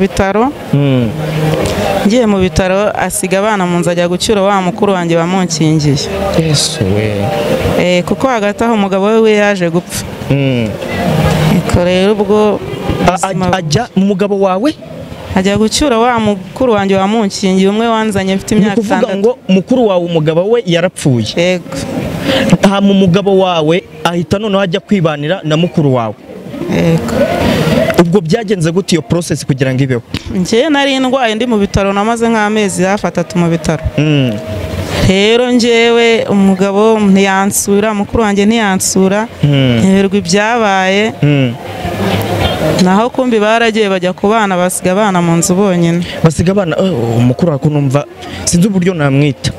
bitaro ngiye mu bitaro asiga abana mu nzu ajya gucyura wa mukuru wanjye wamunkingiye yesu we Eh, kuko hagati aho umugabo we we yaje gupfa Eko rero ubwo A- a- ajya umugabo wawe ajya gucyura wa mukuru wanjye wamunkingiye umwe wanzanye mfite ni imyaka ukuvuga itandatu ngo mukuru wawe umugabo we yarapfuye yego hama umugabo wawe ahita noneho ajya kwibanira na mukuru wawe yego ubwo byagenze gute iyo process kugira ngo ibeho njyewe nari ndwaye ndi mu bitaro namaze nk'amezi hafi atatu mu bitaro Mm. rero njyewe umugabo ntiyansura mukuru wanjye ntiyansura Hmm. ntiberwa ibyabaye Mm. naho kumbi baragiye bajya ku bana basiga abana mu nzu bonyine basiga abana oh, umukuru wawe ko numva sinzi uburyo namwita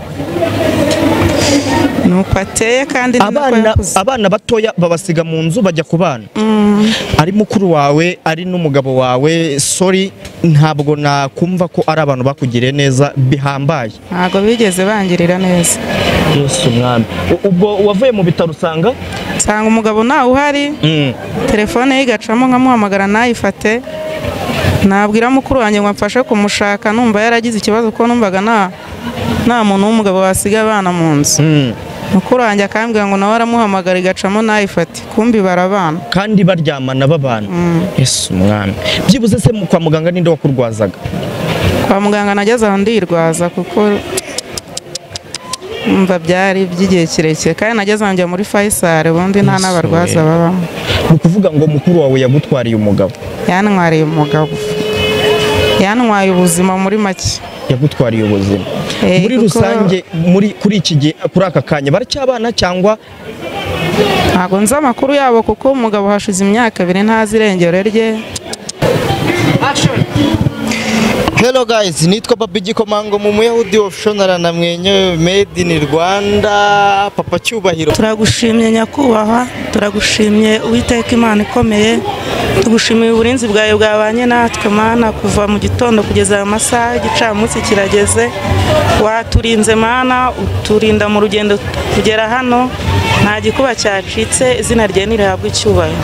ni uko ateye kandi ni nako abana yakuze abana batoya babasiga mu nzu bajya ku bana ari mukuru wawe ari n'umugabo wawe sorry ntabwo nakumva ko ari abantu bakugiriye neza bihambaye ntabwo bigeze bangirira neza yesu mwami U- ubwo wavuye mu bitaro usanga nsanga umugabo ntawe uhari Mm. telefone ye igacamo nkamuhamagara ntayifate nabwira mukuru wanjye ngo amfashe kumushaka numva yaragize ikibazo kuko numvaga nta nta muntu w'umugabo wasiga abana mu nzu Mm. mukuru wanjye akambwira ngo nawe aramuhamagara igacamo ntayifate kumbi barabana kandi baryamana babana yesu mwami byibuze se mu- kwa muganga ninde wakurwazaga kwa muganga nageze aho ndirwaza kuko umva byari by'igihe kirekire kandi nageze aho njya muri fayisari ubundi nta n'abarwaza babamo ni ukuvuga ngo mukuru wawe yagutwariye umugabo yantwariye umugabo yantwaye ubuzima muri make yagutwariye ubuzima Eh, muri kuko- rusange muri kuri iki gihe kuri aka kanya baracyabana cyangwa ntabwo nzi amakuru yabo kuko umugabo hashize imyaka ibiri ntazi irengero rye Hello guys, nitwa Babi Gikomango mu Muyahudi official namwenyewe made in Rwanda Papa Cyubahiro. turagushimye nyakubahwa turagushimye uwiteka imana ikomeye tugushimiye uburinzi bwawe bwabanye natwe mana kuva mu gitondo kugeza aya masaha igicamunsi kirageze waturinze mana uturinda mu rugendo kugera hano nta gikuba cyacitse izina rye ntirihabwe icyubahiro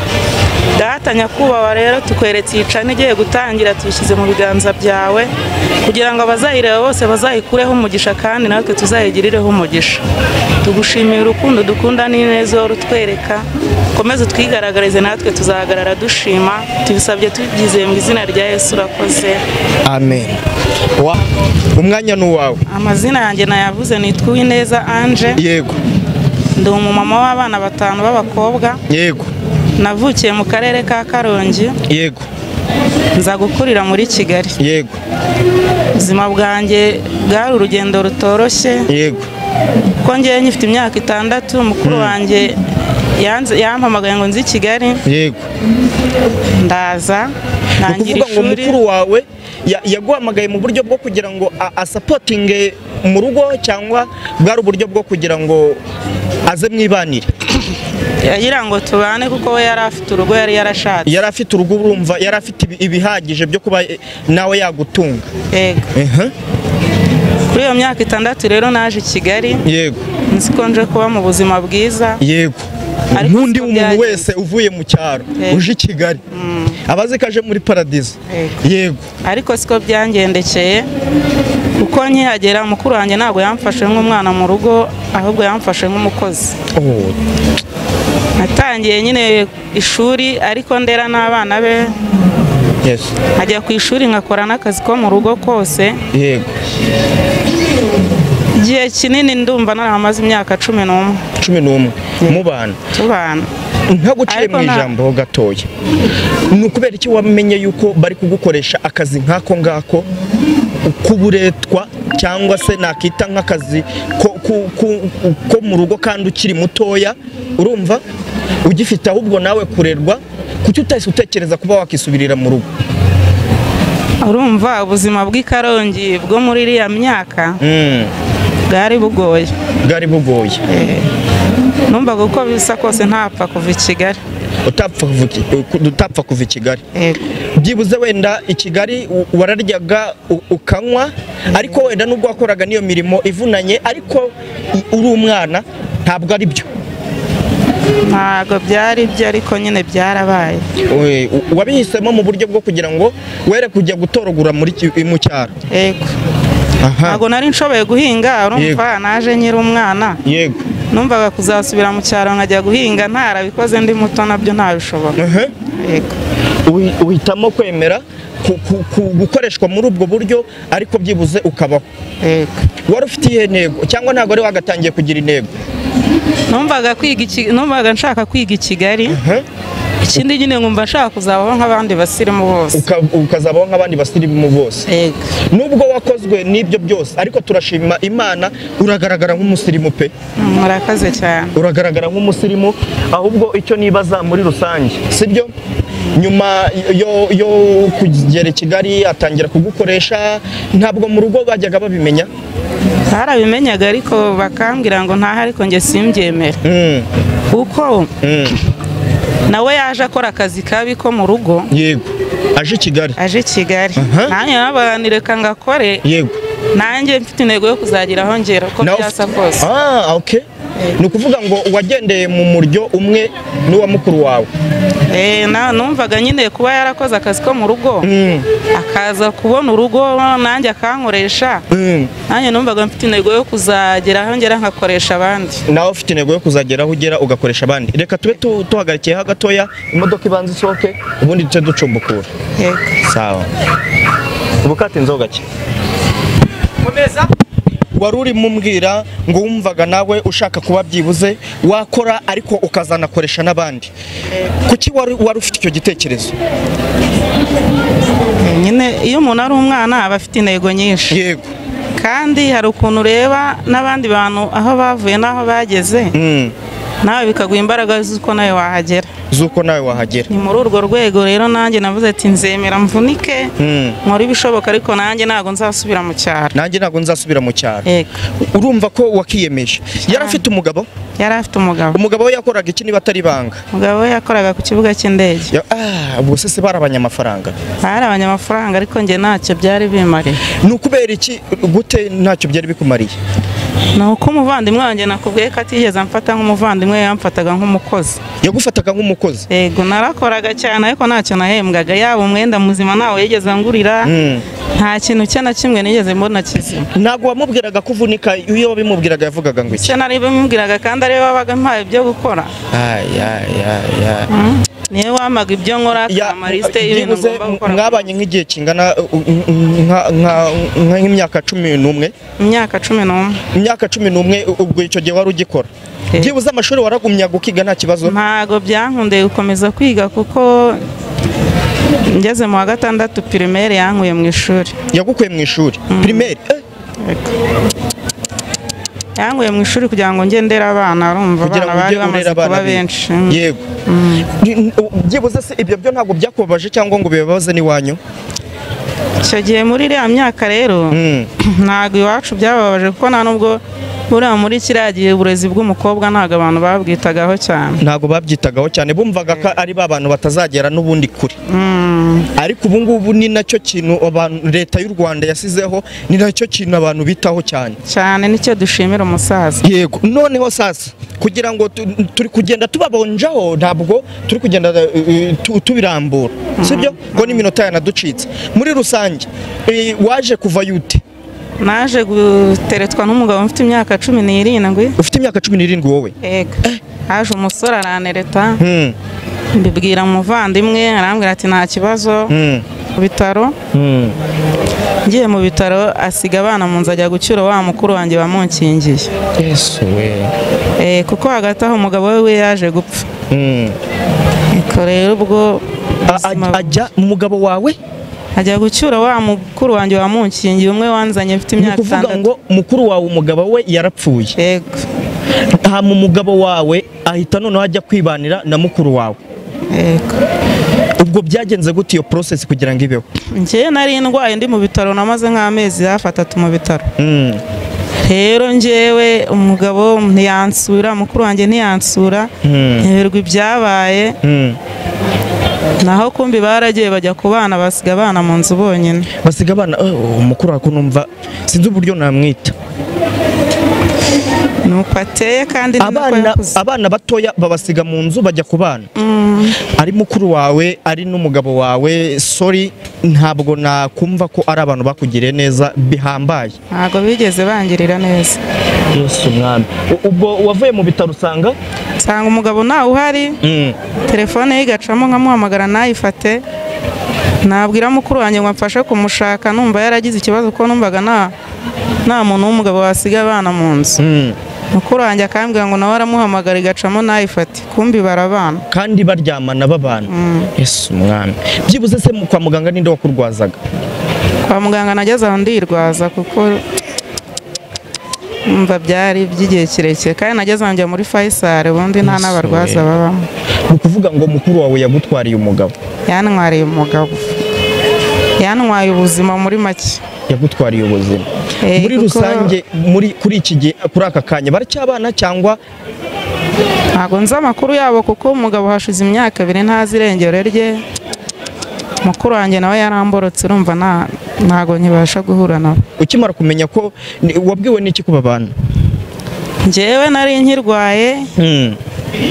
data nyakubahwa rero tukweretse iyi cana igiye gutangira tuyishyize mu biganza byawe kugira ngo abazayireba bose bazayikureho umugisha kandi natwe tuzayigirireho umugisha tugushimiye urukundo dukunda n'ineza uhora utwereka ukomeze twigaragarize natwe tuzahagarara dushima tubisabye tubyizeye mu izina rya yesu urakoze amen Wa- umwanya ni uwawe amazina yanjye nayavuze nitwa uwineza anje yego ndi umumama w'abana batanu b'abakobwa yego navukiye mu karere ka karongi yego nza gukurira muri kigali yego ubuzima bwanjye bwari urugendo rutoroshye yego kuko ngewe nyifite imyaka itandatu mukuru wanjye yanze- yampamagaye ngo nzi i kigali yego ndaza ni ntangira ukuvuga ngo ishuri mukuru wawe ya- yaguhamagaye mu buryo bwo kugira ngo a- asapotinge mu rugo cyangwa bwari uburyo bwo kugira ngo aze mwibanire yagira ngo tubane kuko we yari afite urugo yari yarashatse yari afite urugo urumva yari afite ibi- ibihagije byo kuba eh, nawe yagutunga yego Ehe, kuri iyo myaka itandatu rero naje i kigali yego nzi ko nje kuba mu buzima bwiza yego Ariko nk'undi siko muntu byagenze. wese uvuye mu cyaro Yego. uje i kigali abaze ko aje muri paradizo Yego. yego ariko siko byangendekeye kuko nkihagera mukuru wanjye ntabwo yamfashe nk'umwana mu rugo ahubwo yamfashe nk'umukozi Oh, natangiye nyine ishuri ariko ndera n'abana be yes. nkajya ku ishuri nkakora n'akazi ko mu rugo kose yego igihe kinini ndumva naramaze imyaka cumi n'umwe cumi n'umwe mu bantu tubana ntaguciye Ariko mu nta- ijambo ho gatoya ni ukubera iki wamenye yuko bari kugukoresha akazi nk'ako ngako k'uburetwa cyangwa se nakita nk'akazi ko, ku- ku- ko mu rugo kandi ukiri mutoya urumva ugifite ahubwo nawe kurerwa kuki utahise utekereza kuba wakisubirira mu rugo urumva ubuzima bw'i karongi bwo muri iriya myaka Mm, bwari bugoye bwari bugoye numvaga uko bisa kose ntapfa kuva i kigali utapfa kuva i- utapfa kuva i kigali Yego. byibuze wenda i kigali u- wararyaga u- ukanywa ariko wenda nubwo wakoraga n'iyo mirimo ivunanye ariko i- uri umwana ntabwo ari byo ntabwo byari byo ariko nyine byarabaye We- u- wabihisemo mu buryo bwo kugira ngo were kujya gutoragura muri ki- mu cyaro yego aha ntabwo nari nshoboye guhinga urumva naje nyiri umwana yego numvaga kuzasubira mu cyaro nkajya guhinga ntarabikoze ndi muto nabyo ntabishobora aha yego Uhi- uhitamo kwemera ku- ku- ku- gukoreshwa muri ubwo buryo ariko byibuze ukabaho yego wari ufite iyihe ntego cyangwa ntabwo wari wagatangiye kugira intego numvaga kwiga iki- numvaga nshaka kwiga i kigali Aha. ikindi nyine nkumva nshaka kuzabaho nk'abandi basirimu bose Uka- ukazabaho nk'abandi basirimu bose yego nubwo wakozwe n'ibyo byose ariko turashima imana uragaragara nk'umusirimu pe murakaze cyane uragaragara nk'umusirimu ahubwo icyo nibaza muri rusange sibyo nyuma yo, yo kugera i kigali atangira kugukoresha ntabwo mu rugo bajyaga babimenya barabimenyaga ariko bakambwira ngo ntaho ariko njye simbyemera Mm, kuko mm, nawe yaje akora akazi kabi ko mu rugo yego aje i kigali aje i kigali nanjye nabaganireka ngakore yego nanjye mfite intego yo kuzagira aho ngera uko Nawe byasa ufite- kose ah okay ni ukuvuga ngo wagendeye mu muryo umwe n'uwa mukuru wawe Eh, na- numvaga nyine kuba yarakoze akazi ko mu rugo Mm, akaza kubona urugo nanjye akankoresha mm. nanjye numvaga mfite intego yo kuzagera aho ngera nkakoresha abandi nawe ufite intego yo kuzagera aho ugera ugakoresha abandi reka tube tu- tuhagarikiyeho gatoya imodoka ibanza isohoke ubundi duce ducumbukura Yego. sawa ubukate nzo gake wari urimo umbwira ngo wumvaga nawe ushaka kuba byibuze wakora ariko ukazanakoresha n'abandi kuki wari wari ufite icyo gitekerezo nyine iyo umuntu ari umwana aba afite intego nyinshi yego kandi hari ukuntu ureba n'abandi bantu aho bavuye n'aho bageze Mm, nawe bikaguha imbaraga z'uko nawe wahagera z'uko nawe wahagera ni muri urwo rwego rero nanjye navuze ati nzemera mvunike Mm. nkore ibishoboka ariko nanjye ntabwo nzasubira mu cyaro nanjye ntabwo nzasubira mu cyaro yego urumva ko wakiyemeje yari afite umugabo yari afite umugabo umugabo we yakoraga iki niba atari ibanga umugabo we yakoraga ku kibuga cy'indege Ya- ah, ubwo se se barabanye amafaranga bari abanyamafaranga ariko njye ntacyo byari bimariye ni ukubera iki gute ntacyo byari bikumariye ni uko umuvandimwe wanjye nakubwiye ko atigeze amfata nk'umuvandimwe yamfataga nk'umukozi yagufataga nk'umukozi yego narakoraga cyane ariko ntacyo nahembwaga yaba umwenda muzima ntawe yigeze angurira Mm. nta kintu cye na kimwe nigeze mbona kizima ntabwo wamubwiraga ko uvunika iyo wabimubwiraga yavugaga ngo iki icyo nari bimubwiraga kandi ariwe wabaga mpaye ibyo gukora Ay, ay, ay, ay. niwe wamaga ibyo nkora Ya- akama lisite y'ibintu byibuze ngomba gukora mwabanye nk'igihe kingana uh, uh, nka- nka- nka- nk'imyaka cumi n'umwe imyaka cumi n'umwe imyaka cumi n'umwe ubwo icyo gihe wari ugikora Eh. byibuze amashuri waragumyaga ukiga nta kibazo ntago byankundeye gukomeza kwiga kuko ngeze mu wa gatandatu pirimeri yankuye mu ishuri yagukuye mu ishuri pirimeri Eh, yankuye mu ishuri kugira ngo nge ndere abana arumva kugira abana ngo bari ujye bamaze urera abana kuba be. benshi yego Ni- ni- byibuze se ibyo byo ntabwo byakubabaje cyangwa ngo bibabaze n'iwanyu icyo gihe muri iriya myaka rero Mm. ntago iwacu byababaje kuko nta nubwo buriya muri kiriya gihe uburezi bw'umukobwa ntago abantu babwitagaho cyane ntabwo babyitagaho cyane bumvaga ko ari ba bantu batazagera n'ubundi kure ariko ubu ngubu ni nacyo kintu abantu leta y'u rwanda yasizeho ni nacyo kintu abantu bitaho cyane cyane nicyo dushimira umusaza yego noneho sasa kugira ngo tu- turi kugenda tubabonjaho ntabwo turi kugenda eh, tu- tubirambura sibyo ngo n'iminota yanaducitse muri rusange eh, waje kuva yute naje guteretswa n'umugabo mfite imyaka cumi n'irindwi ufite imyaka cumi n'irindwi wowe yego haje umusore aranereta Mm, mbibwira umuvandimwe arambwira ati nta kibazo mm, ku bitaro mm. ngiye mu bitaro asiga abana mu nzu ajya gucyura wa mukuru wanjye wamunkingiye yesu we Eh, kuko hagati aho umugabo we we yaje gupfa Mm. ariko rero ubwo A- ubuzima- a- ajya umugabo wawe ajya gucyura wa mukuru wanjye wamunkingiye umwe wanzanye mfite ni imyaka ukuvuga itandatu ngo mukuru wawe umugabo we yarapfuye yego hama umugabo wawe ahita noneho ajya kwibanira na mukuru wawe yego ubwo byagenze gute iyo process kugira ngo ibeho njyewe nari indwaye ndi mu bitaro namaze nk'amezi hafi atatu mu bitaro Mm, rero njyewe umugabo ntiyansura mukuru wanjye ntiyansura Mm. nyoberwa ibyabaye mm. naho kumbi baragiye bajya ku bana basiga abana mu nzu bonyine basiga abana oh, umukuru wawe ko numva sinzi uburyo namwita nuko ateye kandi ni nako abana yakuze abana batoya babasiga mu nzu bajya ku bana ari mukuru wawe ari n'umugabo wawe sorry ntabwo nakumva ko ari abantu bakugiriye neza bihambaye ntabwo bigeze bangirira neza Yesu umwami U- ubwo wavuye mu bitaro usanga nsanga umugabo ntawe uhari Mm. telefone ye igacamo nkamuhamagara ntayifate nabwira mukuru wanjye ngo amfashe kumushaka numva yaragize ikibazo ko numvaga nta nta muntu w'umugabo wasiga abana mu nzu Mm. mukuru wanjye akambwira ngo nawe aramuhamagara igacamo ntayifate kumbi barabana kandi baryamana babana Yesu umwami byibuze se mu- kwa muganga ninde wakurwazaga kwa muganga nageze aho ndirwaza kuko numva byari iby'igihe kirekire kandi nageze aho njya muri Faisal ubundi nta n'abarwaza babamo ni ukuvuga ngo mukuru wawe yagutwariye umugabo yantwariye umugabo yantwaye ubuzima muri make yagutwariye ubuzima Eh, muri kuko- rusange muri kuri iki gihe kuri aka kanya baracyabana cyangwa ntabwo nzi amakuru yabo kuko umugabo hashize imyaka ibiri ntazi irengero rye mukuru wanjye nawe yaramborotse urumva nta- ntabwo nkibasha guhura nawe ukimara kumenya ko ni- wabwiwe n'iki ko babana njyewe nari nkirwaye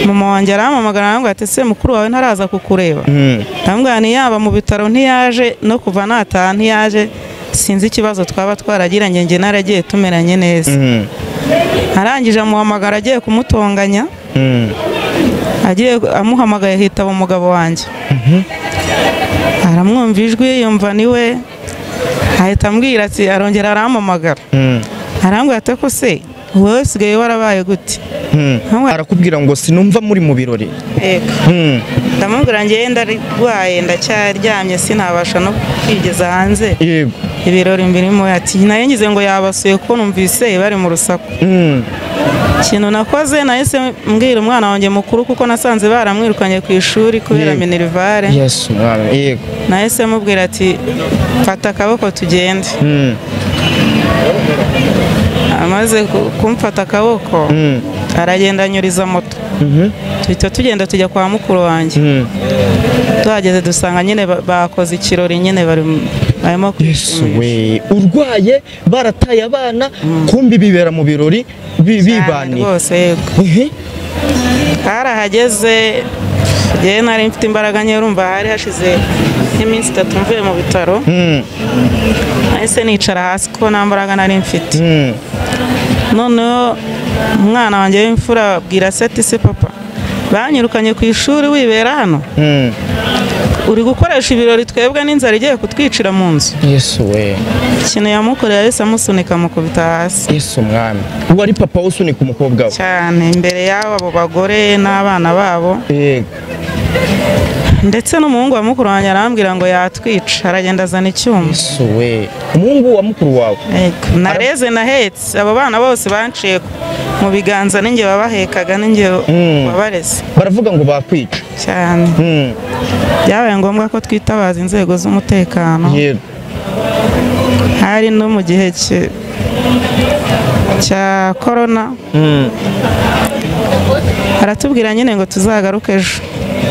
mama wanjye arampamagara aramubwira ati se mukuru wawe ntaraza kukureba ndamubwira ni yaba mu bitaro ntiyaje no kuva nataha ntiyaje sinzi ikibazo twaba twaragiranye njye naragiye tumeranye neza arangije amuhamagara agiye kumutonganya agiye amuhamagaye hitaba umugabo wanjye aramwumva ijwi yumva ni we ahita ambwira ati arongera arampamagara arambwira ati ko se wowe usigaye warabaye gute Ntumwe- arakubwira ngo sinumva muri mu birori Ego. Mm. ndamubwira njyewe ndarwaye ndacyaryamye sinabasha no kwigeza hanze yego ibirori mbirimo ati nayo ngize ngo yabasuye ko numvise bari mu rusaku Mm. ikintu nakoze nahise mbwira umwana wanjye mukuru kuko nasanze baramwirukanye ku ishuri kubera Yego. minerivare Yesu mwami yego nahise mubwira ati fata akaboko tugende Mm. amaze ku- kumfata akaboko Mm. aragenda anyuriza moto Mhm. duhita tugenda tujya kwa mukuru wanjye Mm. tuhageze dusanga nyine ba- bakoze ikirori nyine bari mu- barimo Yesu kwishimisha. we urwaye barataye abana kumbi bibera mu birori Cyane bi- bibaniye rwose yego Ehe. karahageze njyewe nari mfite imbaraga nke urumva hari hashize nk'iminsi itatu mvuye mu bitaro Mm. nahise nicara hasi kuko nta mbaraga nari mfite Mm. noneho umwana wanjye w'imfura abwira se ati se papa banyirukanye ku ishuri wibera hano Mm. uri gukoresha ibirori twebwe n'inzara igiye kutwicira mu nzu Yesu we ikintu yamukoreye yahise amusunika amukubita hasi Yesu mwami wari papa usunika umukobwa we cyane imbere y'abo abo bagore n'abana babo yego ndetse n'umuhungu wa mukuru wanjye arambwira ngo yatwica aragenda azana icyuma Yesu we umuhungu wa mukuru wawe Ego. nareze nahetse abo bana bose banciye mu biganza ninjye wabahekaga ninjye Mm. wabareze baravuga ngo bakwica cyane Mm. byabaye ngombwa ko twitabaza inzego z'umutekano yego hari no mu gihe cye- cya korona Mm. aratubwira nyine ngo tuzagaruke ejo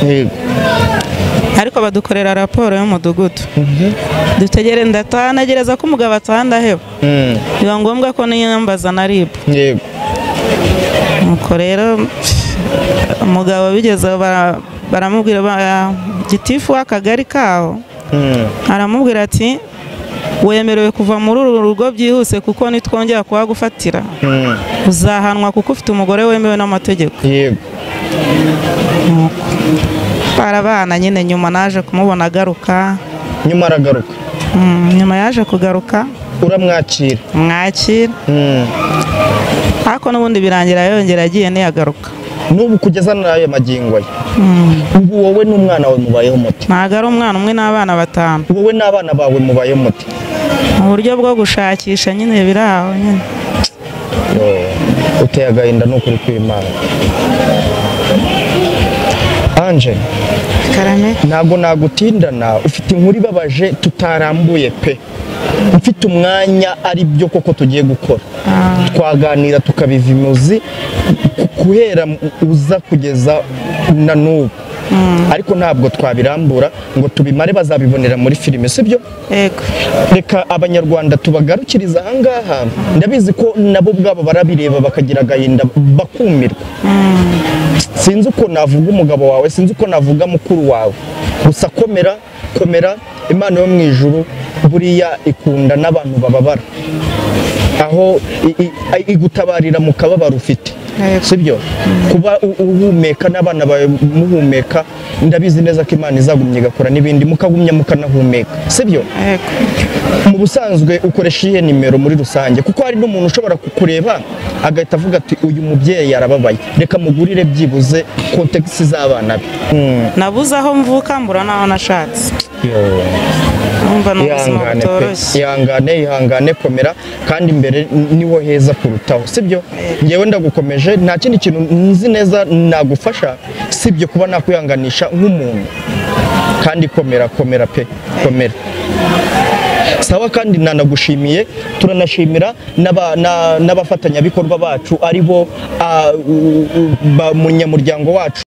yego ariko badukorera raporo y'umudugudu dutegere ndataha ntegereza ko umugabo ataha ndaheba Mm. biba ngombwa ko niyambaza na rib yego nuko rero pff, umugabo bigeze aho bara- baramubwira ba- gitifu w'akagari kaho Mm. aramubwira ati wemerewe kuva muri uru rugo byihuse kuko nitwongera kuhagufatira Mm. uzahanwa kuko ufite umugore wemewe n'amategeko yego barabana nyine nyuma naje kumubona agaruka nyuma aragaruka Mm, nyuma yaje kugaruka uramwakira mwakira Mm. ariko n'ubundi birangira yongera agiye niyagaruka n'ubu kugeza n'ayo magingo ye ubu wowe n'umwana wawe mubayeho muti ntabwo ari umwana umwe n'abana batanu wowe n'abana bawe mubayeho muti mu buryo bwo gushakisha nyine biri aho nyine Yoo, uteye agahinda n'ukuri kw'imana anje karame ntabwo nagutindana ufite inkuru ibabaje tutarambuye pe mfite umwanya ari byo koko tugiye gukora twaganira tukabiva imuzi ku- guhera uza kugeza na n'ubu ariko ntabwo twabirambura ngo tubimare bazabibonera muri filime sibyo yego reka abanyarwanda tubagarukiriza ahangaha ndabizi ko nabo ubwabo barabireba bakagira agahinda bakumirwa sinzi uko navuga umugabo wawe sinzi uko navuga mukuru wawe gusa komera komera imana yo mu ijuru buriya ikunda n'abantu bababara aho i- i- igutabarira mu kababaro ufite Yego. sibyo kuba u- uhumeka n'abana bawe muhumeka ndabizi neza ko imana izagumya igakora n'ibindi mukagumya mukanahumeka sibyo yego mu busanzwe ukoresha iyihe nimero muri rusange kuko hari n'umuntu ushobora kukureba agahita avuga ati uyu mubyeyi arababaye reka mugurire byibuze kontegisi z'abana be Mm. nabuze aho mvuka mbura n'aho nashatse Yo. numva ni ubuzima ihangane pe butoroshye ihangane ihangane komera kandi imbere niho heza kurutaho sibyo ngewe ndagukomeje nta kindi kintu nzi neza nagufasha sibyo kuba nakwihanganisha nk'umuntu kandi komera komera pe komera sawa kandi nanagushimiye turanashimira n'aba- na- n'abafatanyabikorwa bacu ari bo ah, u- u- ba- munyamuryango wacu